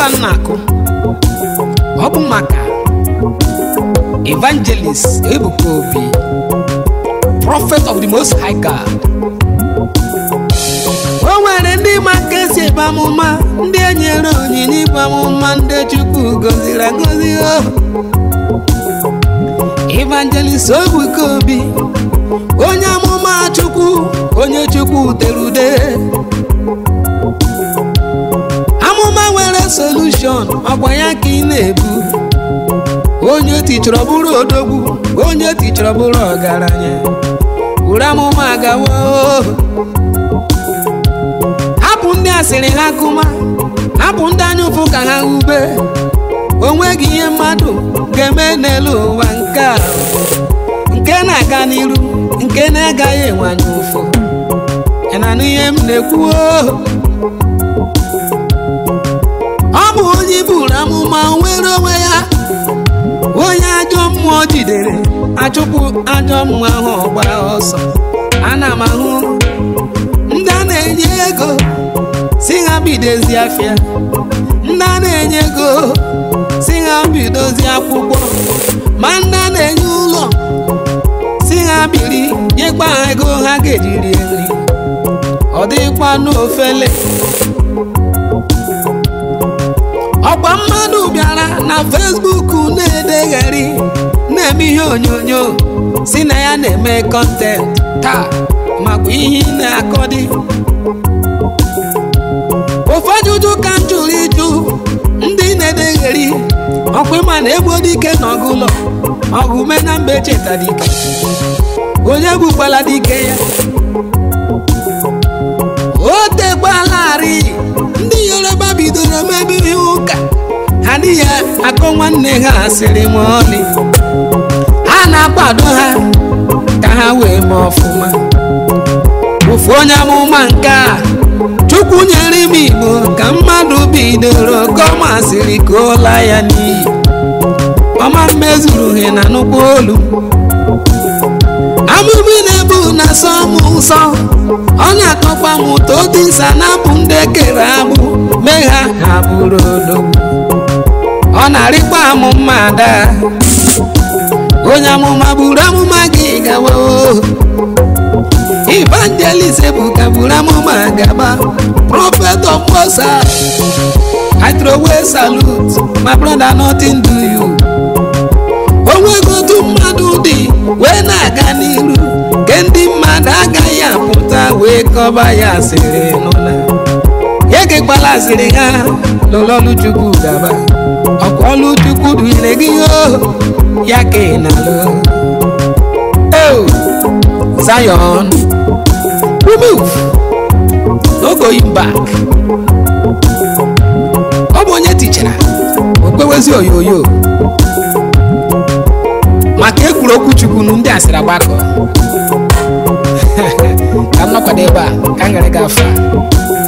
egwu a m na-akụ ọ bụ maka evangelist ebuka obi prophet of the most high god o nwere ndị ma ka esi ebe amụma ndị enyere onyinye ibu amụma ndị chukwu goziri agozi o evangelist ebuka obi onye amụma chukwu onye chukwu tere ude amụma nwere solushon ọgba ya ka ị na-ebu onye tichọrọ bụrụ odogwu onye tichọrọ bụrụ ọgaranya buru amụma gawa hapụ ndị asịrị ha kụma hapụ ndị anya ụfụ ka ha ube onweghị ihe mmadụ ga-eme n'elu ụwa nke a nke na-aga n'iru nke na-agaghị enwanye ụfụ ị na-anụ ihe m na-ekwu ọ bụ onye buru amụma nwere onwe ya onye ajọ mmụọ jidere achụpụ ajọ mmụọ ahụ ọgba ọsọ ana m ahụ ndị a na-enye ego si ha bidozi afịa ndị a na-enye ego si ha bidozi akwụkwọ ma ndị a na-enye ụlọ si ha biri nyekwa ha ego ha ga-eji rie nri ọ dịkwa n'ofele ọkwa mmadụ bịara na fesbuk na-edegharị na-eme ihe onyonyo si na ya na-eme kọntent taa makwa ihe ị na-akọdị ofe ajụjụ ka m jụrụ ịjụ ndị na-edegheri ọkwa ịma na egbo dike n'ọgụlọ ọgụ me na mba echeta dike onye gbukwala dike ya o tekwalarị ndị yoruba bidoro mebe ihe ụka ha dị ya akọ nwanne ha asịrị ma ọlị ha na-akwado ha ka ha wee mee ọfụma ofu onye amụma nke a chukwu nyere m igbo ka mmadụ bidoro gọmasịrị ka ụla ya n'iyi ọma mmezuru he na nnukwu olu amụmi na-ebu na sọ m nsọ ọ na-akọkwa m ụtọ dịsa na-abụ ndị ekere agbụ mee ha ha bụrụ odogwu ọ na-arịkwa amụ mmadụ onye amụma buru amụma gị gawa evangelist ebuka buru amụma gaba prophet of mosa i throw away salute my brother nothing do you onwego otu mmadụ dị wee na-aga n'iru nke ndị mmadụ agaghị apụta wee kọba ya asịrị n'ụlọ ya gekwala asịrị ha lụlọlụchukwu gaba ọkwa ọlụchukwu dunyere gị o ya ka ị na-alụ o Zion we move no going back ọ bụ onye tichara okpewezi oyoyo maka ekwuru okwu chukwu ndị asịrị agbakọ ka m nọkwado ebe a ka m gara gị afọ a